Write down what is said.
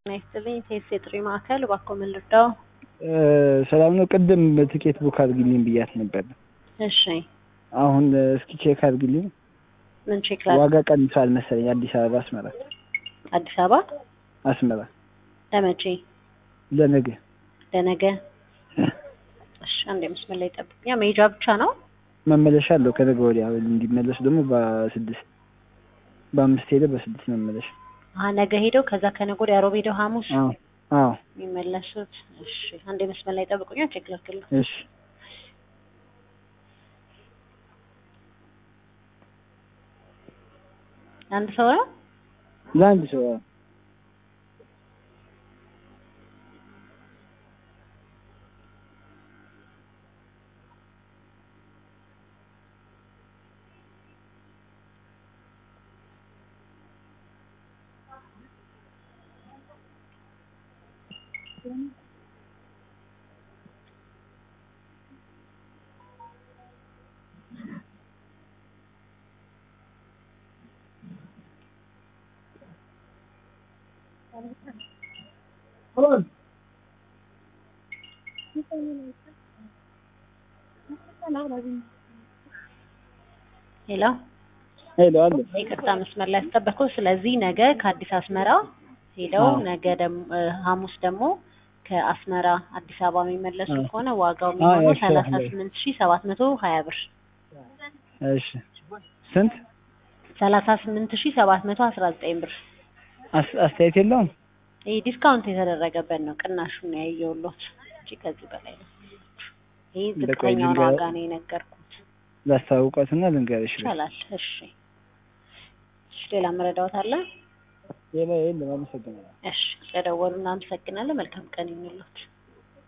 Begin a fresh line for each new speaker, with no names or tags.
ጤና ይስጥልኝ። ቴስ የጥሪ ማዕከል እባክዎ ምን ልርዳው?
ሰላም ነው። ቅድም ትኬት ቡክ አድርግልኝ ብያት ነበር።
እሺ
አሁን እስኪ ቼክ አድርግልኝ።
ምን ቼክ ላድርግ?
ዋጋ ቀንሷል መሰለኝ። አዲስ አበባ አስመራ፣
አዲስ አበባ
አስመራ
ለመቼ?
ለነገ
ለነገ። እሺ አንድ መስመር ላይ ጠብቁኝ። ያ መሄጃ ብቻ ነው?
መመለሻ አለው ከነገ ወዲያ እንዲመለሱ ደግሞ በስድስት በአምስት ሄደ በስድስት መመለሻ።
አሀ ነገ ሄደው ከዛ ከነገ ወዲያ ሮብ ሄደው ሐሙስ
አዎ አዎ
የሚመለሱት። እሺ አንድ መስመር ላይ ጠብቁኝ። ቼክ ላድርግልህ።
እሺ
አንድ ሰው ነው?
ለአንድ ሰው አዎ።
ሄሎ
ሄሎ አለ
ይቅርታ መስመር ላይ ያስጠበቅኩ። ስለዚህ ነገ ከአዲስ አስመራ ሄደው
አዎ።
ነገ ደግሞ ሐሙስ ደግሞ ከአስመራ አዲስ አበባ የሚመለሱ
አዎ።
ከሆነ ዋጋው
አዎ፣
የሚሆነው
ያው
ሰላሳ
ይችላል።
ስምንት ሺህ ሰባት መቶ ሀያ ብር
እሺ ስንት
ሰላሳ ስምንት ሺህ ሰባት መቶ አስራ ዘጠኝ ብር።
አስ- አስተያየት የለውም?
ይህ ዲስካውንት የተደረገበት ነው። ቅናሹን ነው ያየሁሎት እንጂ ከዚህ በላይ ነው። ይህ
በቃ
ዝቅተኛውን
ልንገር-
ዋጋ ነው የነገርኩት።
ላስታውቃትና ልንገርሽ።
ይቻላል። እሺ እሺ፣ ሌላ መረዳዎት አለ?
ሌላ የለም። አመሰግናለሁ።
እሺ፣ ስለደወሉ እናመሰግናለን። መልካም ቀን ይሁንልዎት።